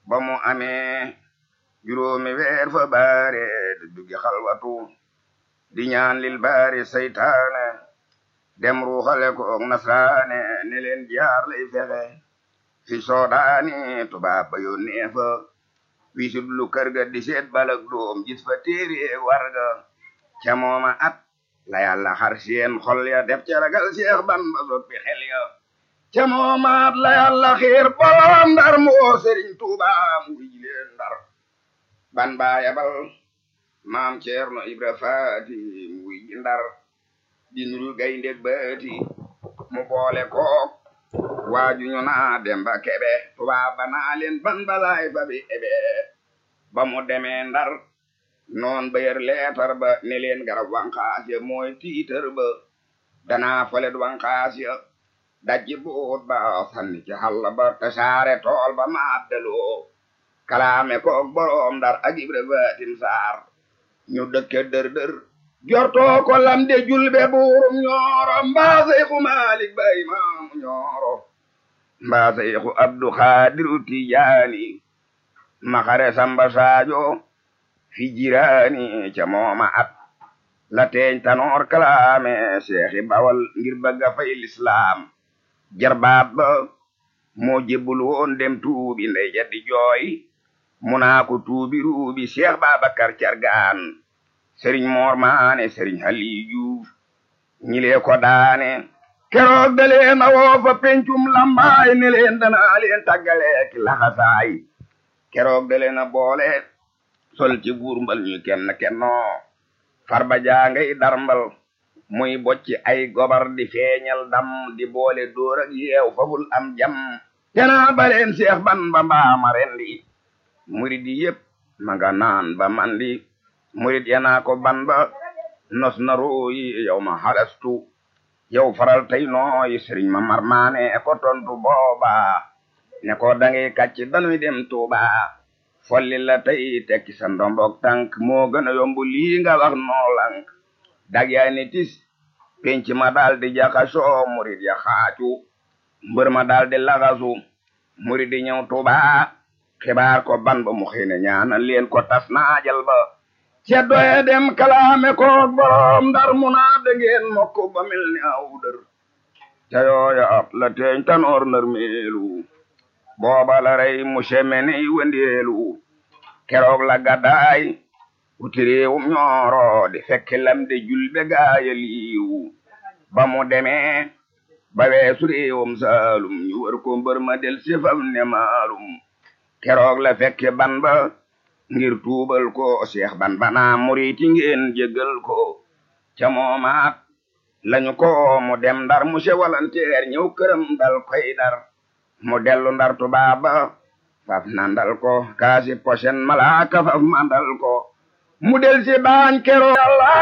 ba mu amee juróomi weer fa baare di duggi xalwatu di ñaan lil baari saytaane dem ruuxale ko nasraane ne leen jaar lay fexe fi soodaani tubaab ba yónnee fa wisit lu kër ga di seet balak doom gis fa téere warga ca mooma at la yàlla xar seen xol ya def ca ragal Seex Bamba soppi xel ya ca mooma at la yàlla xiir bolom ndar moo Sëriñ Tuuba mu wuy leen ndar ban baa yabal maam Ceerno Ibra Faati mu wuy ji ndar di nuru gayndeg baati mu boole kook waaju ñu naa Demba Kebe tubaab ba naa leen ban balaay fa bi ebe ba mu demee ndar noon ba yer leetar ba ne leen garab wanqaas ya mooy tiitar ba danaa folet wanqaas ya dajji buut ba sanni ci xalla ba tasaare tool ba maaddaloo kalaame koog boroom ndar ak Ibra Faatim Saar ñu dëkke dër dër jortoo ko lamde julbe buurum ñooro mbaa Seyxu Maalik ba imaamu ñooro mbaa Seyxu Abdu Xaadiru Tijaani maxare Samba Saajo fi jiraani ca mooma at la teeñ tanoor kalaame seexi bawal ngir bëgga fay lislaam jarbaat ba moo jébbul woon dem tuubi ndey ja di jooy mu naa ko tuubi ruubi Seex Babakar Cargaan sëriñ moor maane sëriñ Aliyu Juuf ñilee ko daane keroog da leen a woo fa pencum lambaay ne leen danaa leen tàggale ki laxasaay keroog da leen a boole sol ci buur mbal ñu kenn kennoo farba jaangay darmbal muy bocci ay gobar di feeñal dam di boole dóor ak yeew fabul am jam tenaa baleen Seex Bamba mbaama rendi murid yi yépp ma nga naan ba mandi murid yanaa ko ban ba nos na rooyi yow ma halastu yow faral tey nooyi sëriñ ma marmaane ko tontu booba ne ko dangay kàcc danuy dem Tuuba folli la tey tekki sa ndombok tànk moo gën a yomb lii nga wax noo lank dag yaa ni tis penc ma daal di jaxasoo murid ya xaacu mbër ma daal di laxasu murid di ñëw Tuuba xibaar ko ban ba mu xëy ne ñaanal leen ko tas naajal ba ca doye dem kalaame koog borom ndar mu naa dangeen mokk ba mel ni aw dër ca yooya at la teeñ tanoor nar meelu booba la rey mu semeni wendeelu keroog la gaddaay wuti réewum ñooro di fekki lam de julbe gaaya liiw ba mu demee ba weesu réewum saalum ñu wër ko mbër ma del sifam ne maalum keroog la fekke ban ba ngir tuubal ko seex ban bana muriti ngeen jéggal ko ca moomaat lañu ko mu dem ndar mu se walanteer ñëw këram dal koy dar mu dellu ndar tubaaba faf nandal ko kaasi posen malaaka faf mandal ko mu del si baañ kero yàlla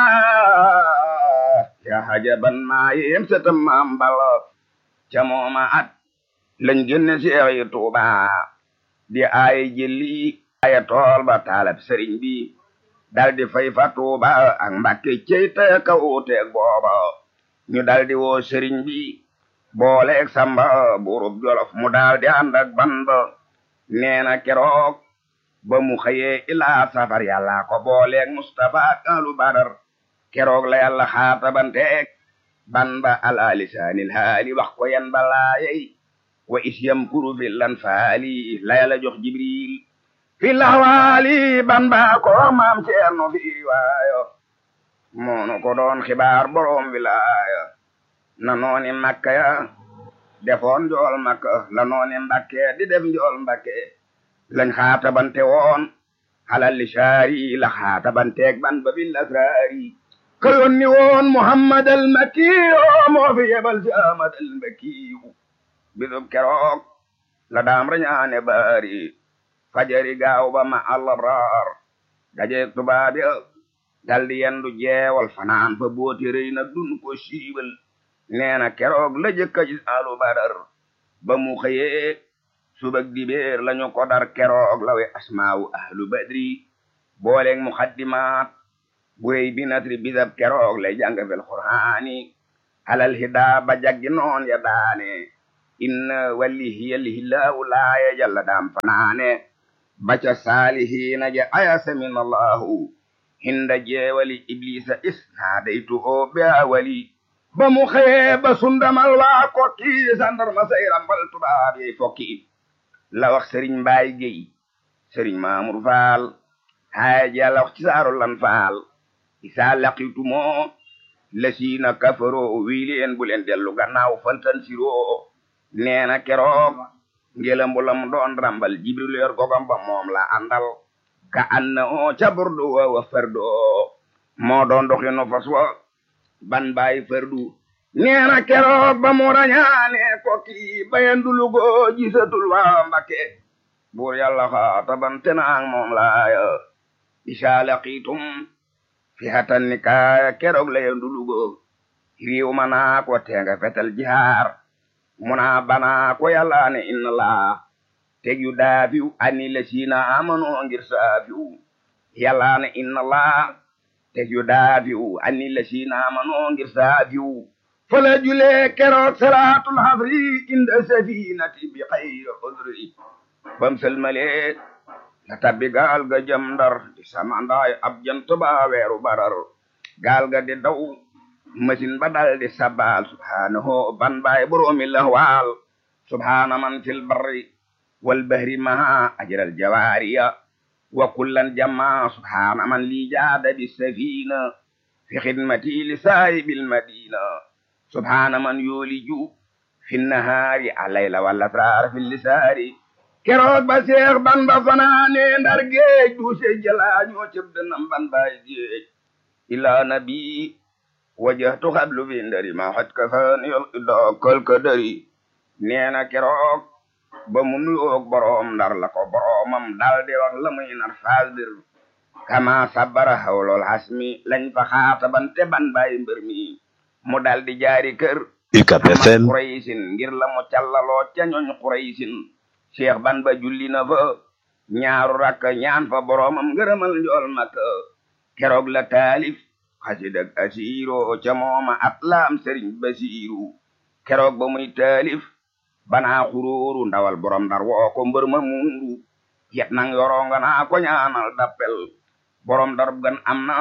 ya hajaban maa yem setam maam bala ca moomaat lañ génne seex yi tuuba di ay jëli aya tool ba taalab sëriñ bi daldi fay fa tuuba ak mbàkke cey taya ka wuuteeg booba ñu daldi woo sëriñ bi booleeg samba burub jolof mu daldi ànd ak ban ba neena keroog ba mu xëyee ilaa safar yàlla ko booleeg mustafa ak alu badar keroog la yàlla xaatabanteeg ban ba ala lisaanil haali wax ko yan balaayey wa is yamkuru fi lan faali la yàlla jox jibril fi laxwaali ban baa ko maam ceerno fi waayo moonu ko doon xibaar boroom wilaaya na nooni makka ya defoon njool makka la nooni mbakke di def njool mbakke lañ xaatabante woon halal li saari la xaatabanteeg ban ba bil asraari ka yonni woon muhammad al makkiyo moo fi yebal si ahmad al makkiyu bisub keroog la daam rañaane baari fajari gaaw ba ma alabraar dajeeg tubaab ya daldi yendu jeewal fanaan fa booti rëy na dun ko siiwal neena keroog la jëkka gis alu badar ba mu xëyee subag dibeer lañu ko dar keroog lawe asmaawu ahlu badri booleeg muxaddimaat buréy bi natri bisab keroog lay jàng fel qur'aani alal hidaa ba jaggi noon ya daane inna walihiya lihillahu laaya jalla daam fanaane baca saalihiina ja ayasa min allahu hinda jeewali iblisa isnaadaytu o be awali ba mu xëyee ba sundamal waa kokki sandarma say rambal tubaab yey fokki la wax sëriñ mbaay géy sëriñ maamur faal haaya jalla wax ci saaru lan faal isaa laqitumoo lasiina kafaroo wii leen bu leen dellu gannaaw faltan siroo neena keroog ngelam bu lam doon rambal jibril yor gogam ba moom la àndal ka anna o ca burdu wa wa fardu moo doon doxinu fas wa ban baay fardu neena keroog ba mu rañaane kokki bayandulugo gisatul waa mbakke buur yàlla xaatabante naang moom laaya isa laqitum fi hatan ni kaaya keroog la yandulugo riiw ma naa ko teenga fetal jihaar muna bana ko yàlla ne inna laa teg yu daafiw ani la siina amano ngir saafiw yàlla ne inna laa teg yu daafiw ani la siina amano ngir saafiw fala julee keroog salaatul hasri inda safinati bi xayri udri bam selmalee la tabbi gaal ga jëm ndar di samandaay ab jant ba weeru barar gaal ga di daw machine ba dal di sabal subhanahu ban baay boroomi lahwaal subhana man fil barri wal bahri maha ajral jawaariya wa kullan jamma subhana man li jaada bi safina fi khidmati li saahibil madina subhana man yuliju fi nahaari alayla wal asrar fil lisaari keroog ba seex ban ba fanaane ndar géej du se jalaañoo cëb dënam ban baay géej ila nabi wajahtu xablu bi ndari ma xat ka fan yol ida kal ka dari neena keroog ba mu nuyoog boroom ndar la ko boroomam dal di wax la muy nar faasdir kama sabara hawlol hasmi lañ fa xaatabante ban baay mbër mi mu dal di jaari kër UCAB FM Quraysin ngir la mu callaloo ca ñooñ Quraysin cheikh ban ba julli na fa ñaaru rakk ñaan fa boroomam ngërëmal njool makka keroog la taalif xasidak asiiro ca mooma atlaam sëriñ basiiru keroog ba muy taalif banaa xuróoru ndawal borom ndar woo ko mbër ma muuru yet nang yoronga naa ko ñaanal dappel borom darub gan am na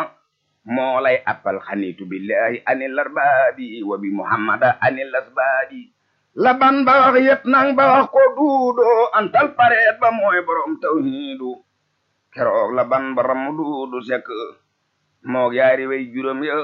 moo lay appal xanitu billahi anil arbaabi wa bi muhammada anil asbaabi la ban ba wax yet nang ba wax ko duudo antal pareet ba mooy borom tawhiidu keroog la ban ba ramu duudu sekk moog yaari way juróom ya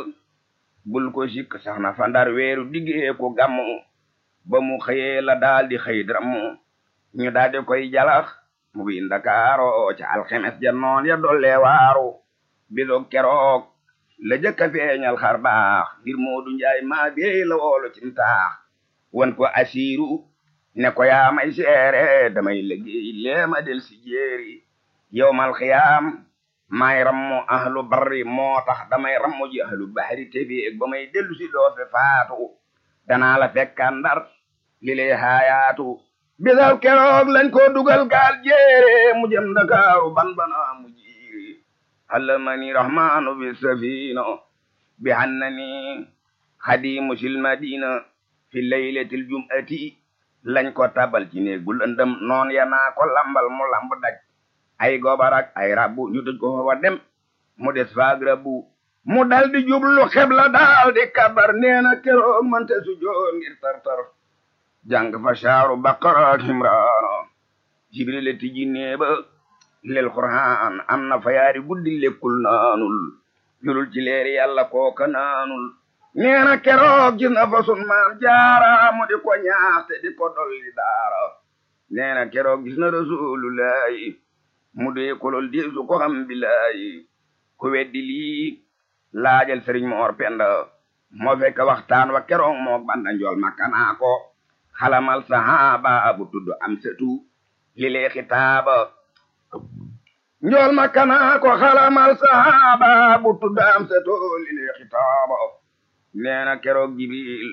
bul ko sikk sax na fa ndar weeru diggee ko gàmmu ba mu xëyee la daal di xëy drammu ñu daal di koy jalax mu bi ndakaaro ca alxemes ja noon ya dolle waaru bisoog keroog la jëkka feeñal xar baax ngir moodu njaay maa beey la woolu ci taax wan ko asiiru ne ko yaa may seere damay liggéey leema del si jéeri yowmal xiyaam may rammu ahlu barri moo tax damay rammu ji ahlu bahri tebi ba may dellu si doo fi faatu danaa la fekkaan ndar li lay haayaatu bisal keroog lañ ko dugal gaal jéere mu jëm Ndakaaru ban bana mu jiiri allamani rahmanu bi safina bi hannani xadimu sil madina fi laylatil jum'ati lañ ko tabal ci néeg bu lëndëm noon ya naa ko lambal mu lamb daj ay gobarak ay rabbu ñu tëj ko fa dem mu des faag rabbu mu dal di jublu xebla daal di kabar neena keroog mante su joor ngir tartar jàng fa saaru baqara ak imraana jibril tijji neeba lel qur'aan am na fa yaari guddi lekkul naanul julul ci leeri yàlla kooka naanul neena keroog gis na fa sun maam jaara mu di ko ñaax te di ko dolli daara neena keroog gis na rasulullahi mu dee kolol di su ko xam billahi ku weddi lii laajal sëriñ moor penda moo fekk waxtaan wa keroog moo banda njool makkanaa ko xalamal sahaba bu tudd am setu li lee xitaaba njool makkanaa ko xalamal sahaba bu tudd am setu li lee xitaaba neena keroog jibril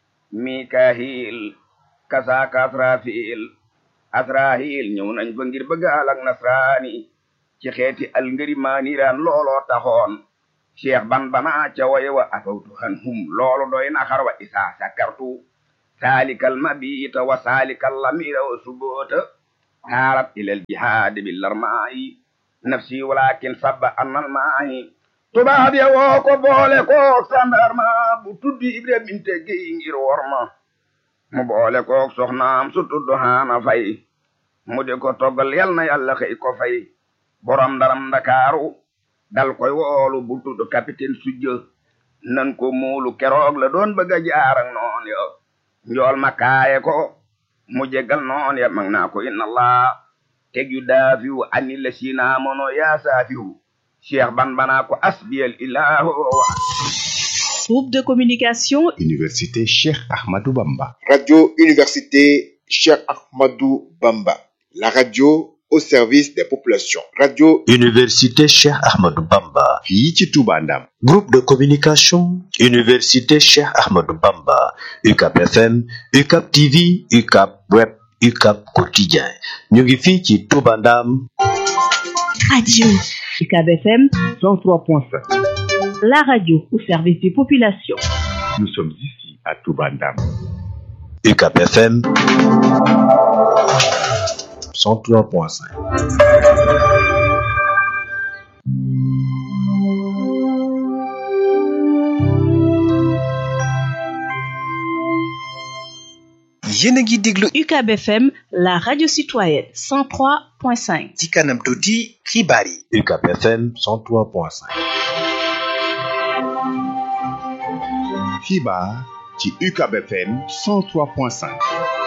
mikahil kasaaka asrafil asrahil ñëw nañ fa ngir bëggaal ak nasraani ci xeeti al ngëri maaniraan looloo taxoon cheikh ban bana ca waye wa afawtu han hum loolu doy na xar wa isaa sakartu salikal mabita wa salikal lamira wa subota haarat ilal jihaadi bil armaayi nafsi walakin sabba annal maayi tubaab ya woo ko boole kook sandarma bu tuddi ibra binte géy ngir worma mu boole kook soxnaam su tudd haana fay mu di ko toggal yal na yàlla xëy ko fay borom ndaram ndakaaru dal koy woolu bu tudd capitaine sujjë nan ko muulu keroog la doon bëgg a jaar ak noon ya njool ma kaaye ko mu jegal noon ya mag naa ko inna allah teg yu daafiwu ani la sina mono yaa saafiwu cheikh ban banaa ko asbiyal ilahu Groupe de communication Université Cheikh Ahmadou Bamba. Radio Université Cheikh Ahmadou Bamba. La radio au service des populations. Radio Université Cheikh Ahmadou Bamba. fii ci Touba Ndam. Groupe de communication Université Cheikh Ahmadou Bamba. UCAP FM, UCAP TV, UCAP Web, UCAP Quotidien. ñu ngi fii ci Touba Ndam. Radio UCAB FM 103.5. la radio au service des populations. Nous sommes ici à Touba Ndam. UCAP FM 103.5. yéen a ngi déglu UCAB FM la radio citoyenne 103.5. ci kanam tuuti xibaar yi UCAP FM 103.5. xibaar ci UCAB FM 103.5.